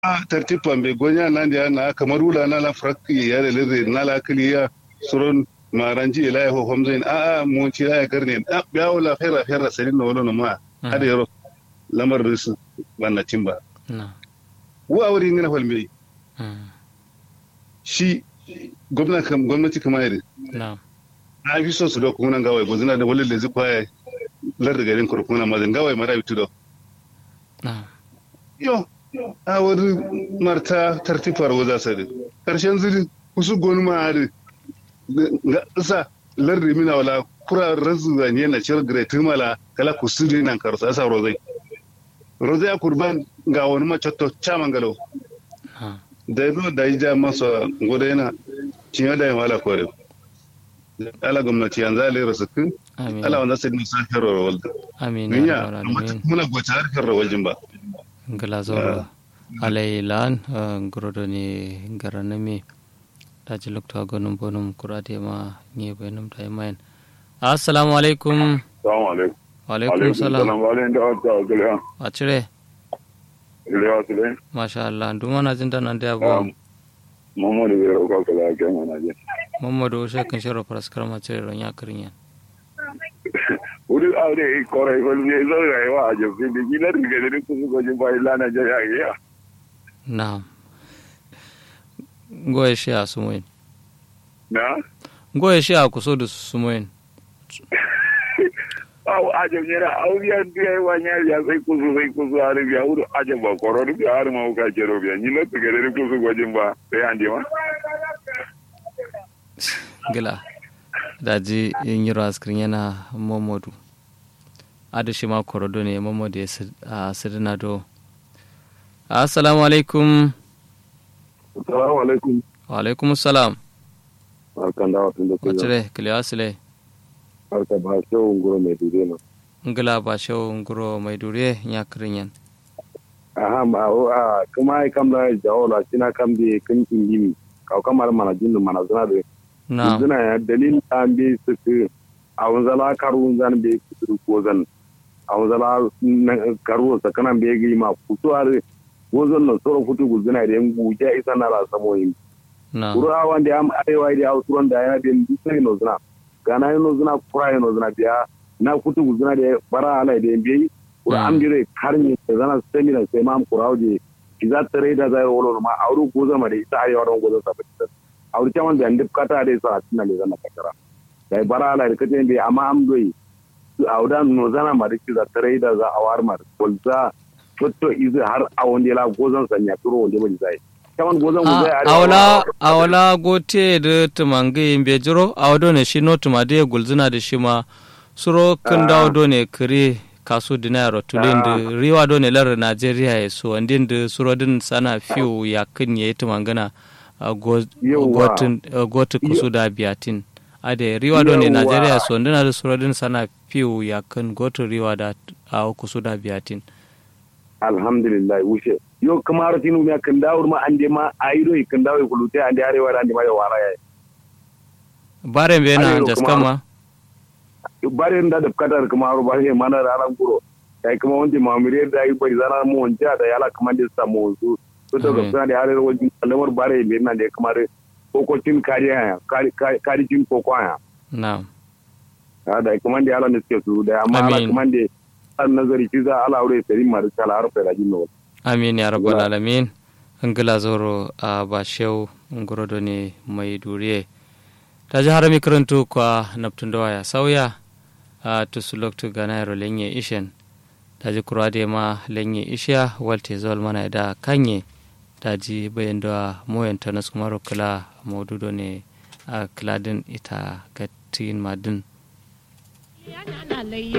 a tartifan bai gonya nan da na kamar wula na la frakki ya da lirre na la kiliya suron maranji ila ya hohom zain a a mun ci ya karne a ya wala khaira khaira sarin na wala ma hada yaro lamar risu wannan timba na wa wuri ngina falme mm, shi gwamnati kam gwamnati kamar yadda na na fi so su da kuma gawai ko zina da wale da zikwa ya lar da garin kurkuna ma zan gawai mara bitu da na yo a wani marta tartifar waza sare karshen zuri kusu gonu ma hari ga isa lar da mina wala kura razu ga ne na cir great mala kala kusuri nan karsa asa rozai rozai a kurban ga wani macotto chaman galo na da yazo da yi ja masa gode yana cinya da yin wala kore ala gwamnati yanzu ala rasu kun amin ala wanda sai nisa hero walda amin ya ninya rabbal amma alamin muna gwace har hero waljin ba ngala zoro alai lan ngorodo ni garanami daji lokto gonum bonum kurade ma ni benum tay mayen assalamu alaikum Salamu alaikum. wa alaikum salam Walen da wata giliya. acire Giliya su dai. masha Allah duma na jinda nan da abu Muhammadu bai rauka kala a kyan yana je. mamadu shekin shiro paraskar macire ron ya kirin yan Wuri aure yi kore ko ne zo rayuwa a jafi da gilar da gari ku su gojin bai lana je ya yi. na goye shi a sumoyin Na? goye shi a kuso da sumoyin Aw a jafi ne aw ya biya wa nya ya sai ku su sai ku su har biya wuri a jafi ba koro da har ma ka kero biya ni na da gari ku su gojin ba sai an ma. gila daji yin yiro askirin yana momodu adu shi ma korodo ne momodu ya a sirina do assalamu alaikum Assalamu alaikum. wa alaikum salam Barkan da watan da ku. wacire kiliya sile Barka ba shawun guro mai dure na. ngila ba shau nguro mai dure ya kirin yan aha ma o a kuma ai kam da jawo la sina kam bi kin indimi ka kamar mana jinnu mana zuna da na zuna ya dalil an bi su ku a wanzala karu zan bi su ko zan a wanzala karu sa kana bi gi ma futu ar wozon no soro futu gu zuna da ngu ja isa na la samo yin na kuru a wanda am arewa da auturon da ya bin sai no zuna gana no zuna kura no zuna biya na futu gu zuna da bara ala da bi kuru Mm. am dire karni da zana semina sai ma am kura je iza tare da zai wolo ma auru ko zama da isa ayi waron gozo sa fitar auru chaman da ndip kata da sa tinna le zana katara dai bara ala da kace bi amma am doyi su auda no zana ma da kiza tare da za awar ma kolza fotto izu har awon la gozon sanya turo wonde ba zai chaman gozon mu zai a awala awala gote da tumange imbe jiro awado ne shi no tumade gulzina da shi ma suro kan dawo do ne kare kaso dinaro tulin da riwa do ne lar Najeriya ya so andin da suro din sana fiu ya kan yayi tumangana a go- Yawwa. gotin a gotu kusu da biyatin ade riwa do ne Yawwa. Najeriya so ndina da suro din sana fiu ya kan gotu riwa da a kusu da biyatin alhamdulillah wuce yo kamar tinu ya kan dawo ma ande ma ayido kan dawo kulute ande arewa ande ma da wara ya bare be na Arewa jaskama bare da da kadar kamar ba ne mana ranar guro kai kuma wanda mamire da yi bai zana mu wanda da yala kamar da samu su to da Amin. ga da arewa wajen lamar bare ne nan da kamar kokocin kariya kari kari cin koko ya na da kamar da yala ne suke su da amma ala Amin. kamar da an nazari ci za ala aure sai ma da kala harfa da jinno amin ya rabbal Ngila. alamin ngila zoro a bashew ngorodo ne mai duriye ta ji harami karantu kwa naptun ya sauya a tusu loktu ganayro lenye ishen ta ji kurade ma lenye ishiya walte zol mana da kanye ta ji bayan da moyan ta nasu kuma kula maududo ne a kiladin ita gatin madin yana layya